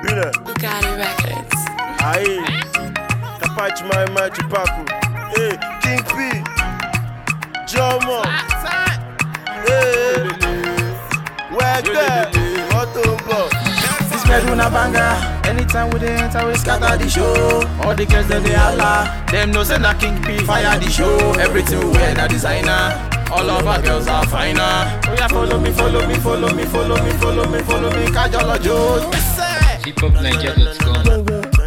ìbílẹ̀. Bugatti Records. Aye, Kapachi Mai Mai Chupaku. Hey, King P. Jomo. Hey, Wẹ́gbẹ́. Wọ́n tó ń bọ̀. This bedroom a banger. Anytime we dey enter, we scatter the show. All the girls dem dey holla. Them know say na King P fire the show. Everything we wear na designer. All of our girls are finer. Oh yeah, follow me, follow me, follow me, follow me, follow me, follow me. Kajolo hiphopniger.com.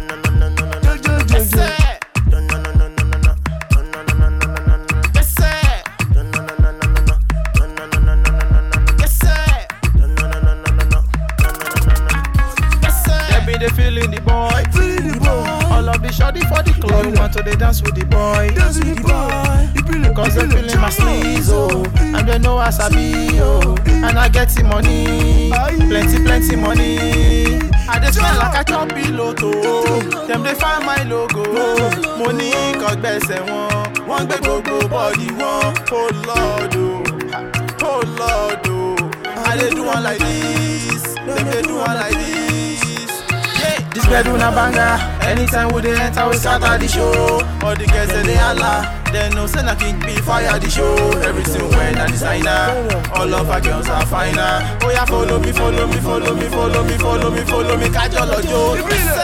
They be they feeling the boy. Feeling the boy. All of the shorty for the club. We want to they dance with the boy. Dance with the boy. Cause they feeling my sleeves, oh. And they know I sabi, oh. And I get the money. Plenty, plenty money. I just smell like a chop piloto. Them they find my logo. Money cause gbèsè wọn. Wọ́n gbé gbogbo body wọn. Oh Lord, oh. Oh Lord, oh. I dey do one like this. Them dey do one like this. Yeah. This bedroom a banger. Anytime we dey enter, we scatter the show. All the girls they dey holla. They know say na King P fire the show. Everything when na designer. All of our girls are finer. Oh yeah, follow me, follow me, follow me, follow me, follow me, follow me. Kajolo jo.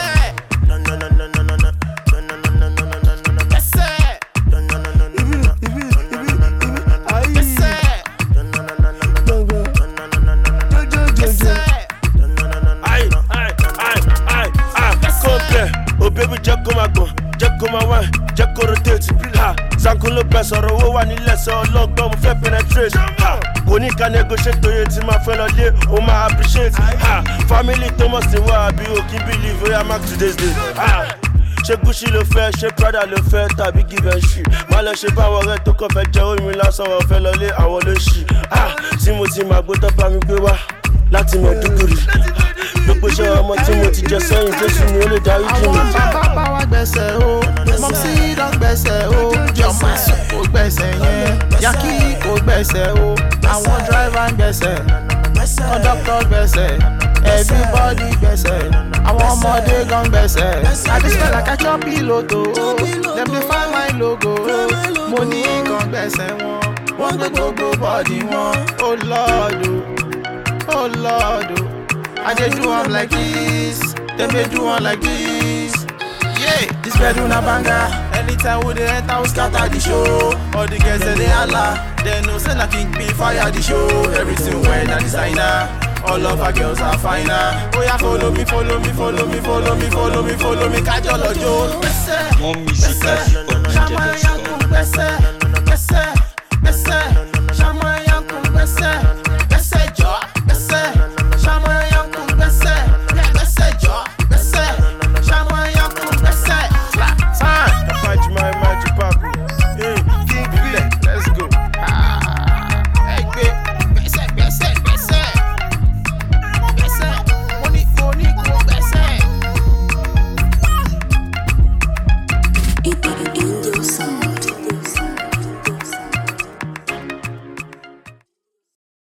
Aye, aye, aye, aye, aye. Compare. Oh baby jẹ́ kó máa gbọ̀n, jẹ́ kó máa wá, jẹ́ kó rotate. Ha, Zankun ló bẹ sọ̀rọ̀ owó wà nílẹ̀ sọ ọlọ́gbọ́n mo fẹ́ penetrate. Ha, kò ní ká negotiate oye tí máa fẹ́ lọ lé, o máa appreciate. Ha, family Thomas ti wá àbí o kí believe oya mark today's day. Ha, ṣé Gucci ló fẹ́, ṣé Prada ló fẹ́ tàbí give and shit. Má lọ ṣe báwọn ọ̀rẹ́ tó kàn fẹ́ jẹ́ omi lásán wọn fẹ́ lọ lé àwọn ló ṣì. Ha, tí mo ti máa gbó tó bá mi gbé wá láti mọ̀ dúgùrì. Gbogbo iṣẹ́ ọmọ tí mo ti jẹ sẹ́yìn Jésù ni ó lè darí jì àwọn mí. bàbá bá wa gbẹ̀sẹ̀ o mọ̀sí dán gbẹ̀sẹ̀ o jọ̀mọ̀sí kò gbẹ̀sẹ̀ yẹn yaki kò gbẹ̀sẹ̀ o àwọn dráìvà ń gbẹ̀sẹ̀ kọ́ńdọ́kítọ̀ gbẹ̀sẹ̀ everybody gbẹ̀sẹ̀ àwọn ọmọdé gan gbẹ̀sẹ̀ àdìsẹ́ like a chop piloto dem dey find my logo mo ní gan gbẹ̀sẹ̀ wọn wọ́n gbé gbogbo bọ́ọ̀dì wọn oh lord o oh lord o i dey do am like this dem dey do am like this. Yeah, this bedroom a banger. Anytime we dey enter, we scatter the show. All the girls they dey holla. They know say na King P fire the show. Everything when na designer. All of our girls are finer. Oh yeah, follow me, follow me, follow me, follow me, follow me, follow me. Kajolo jo. More music at hiphopniger.com. Gbèsè,